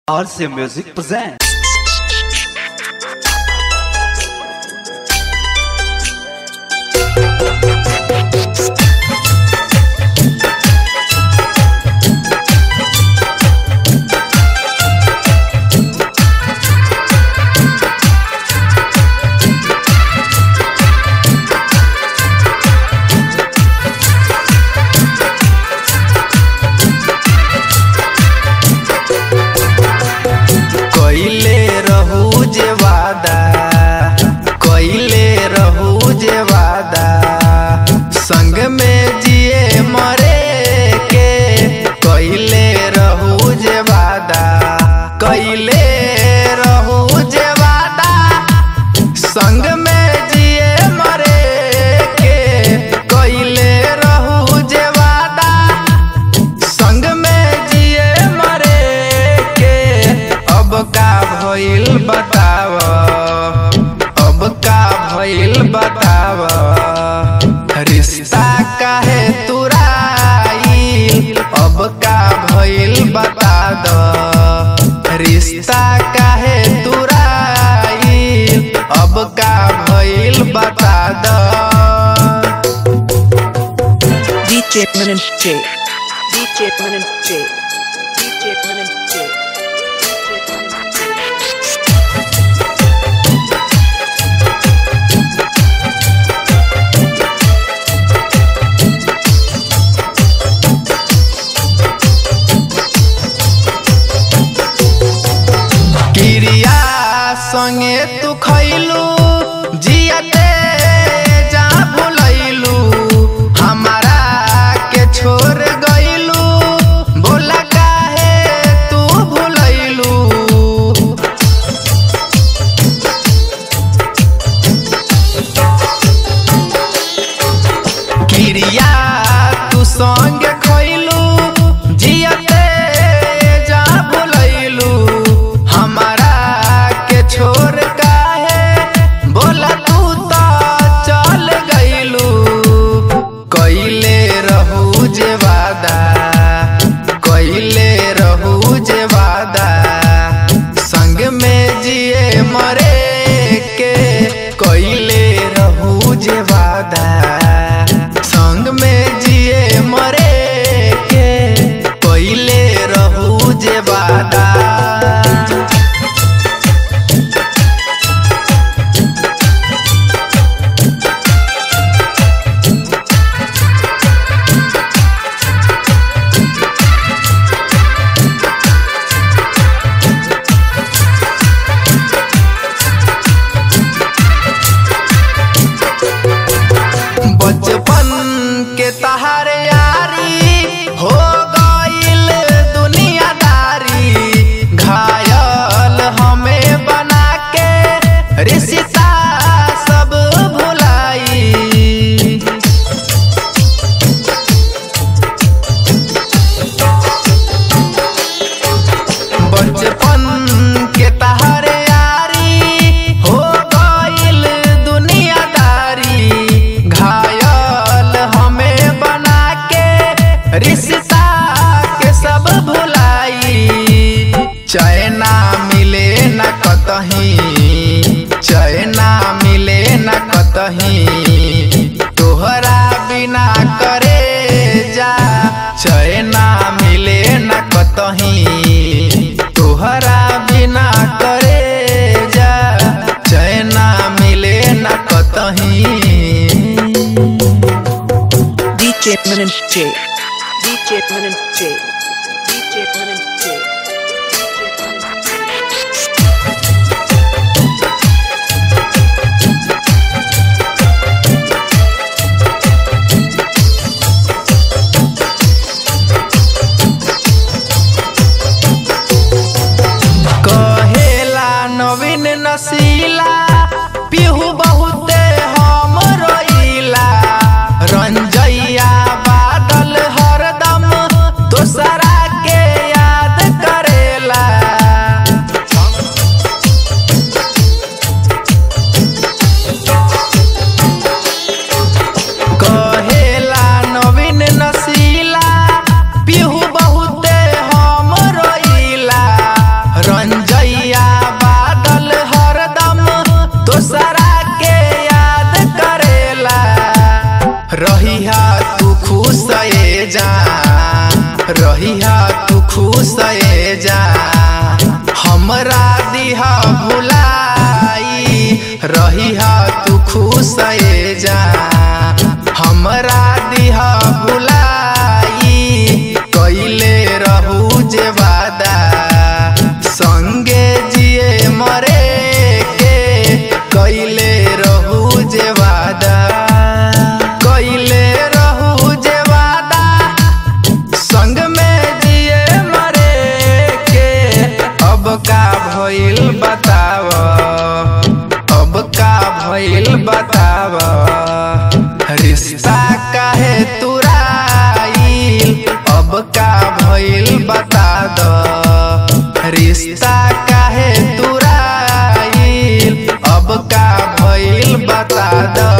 RC Music presents. कइले रहू जे वादा कइले रहू जे वादा संग में जिए मरे के कइले रहू जे वादा कइले रहू जे वादा संग में जिए मरे के कइले रहू जे वादा संग में जिए मरे के अब का भइल बताव अब का भइल बताव रिश्ता काहे तुराइल अब का भइल बता द रिश्ता काहे तुराइल अब का भइल बता द DJ Minimp J. DJ Minimp J. DJ Minimp J. DJ Minimp J. किरिया संगे तू खैलू जियते जा भुलैलू हमारा के छोड़ गइलू बोला काहे तू भुलैलू किरिया तू संग खैलू जियते जा भुलैलू हमारा के छोड़ काहे बोला तू तो चल गइलू कइले रहू जे वादा कइले रहू जे वादा संग में जिए मरे के कइले रहू जे वादा संग में जिए मरे के कइले रहू जे वादा बचपन के तहारे यारी हो गइल दुनियादारी घायल हमें बना के रिश्ता सब भुलाई बचपन के तहारे यारी हो गइल दुनियादारी घायल हमें बना के रिश्ता के सब भुलाई चैना मिले न कतही चैना मिले न कतही तोहरा बिना करे जा चैना मिले न कतही तोहरा बिना करे जा चैना मिले न कतही DJ Minimp J. DJ Minimp J. DJ Minimp J. DJ Minimp J. भइल बताव अब का भइल बताव रिश्ता काहे तुराइल अब का भइल बता द रिश्ता काहे तुराइल अब का भइल बता द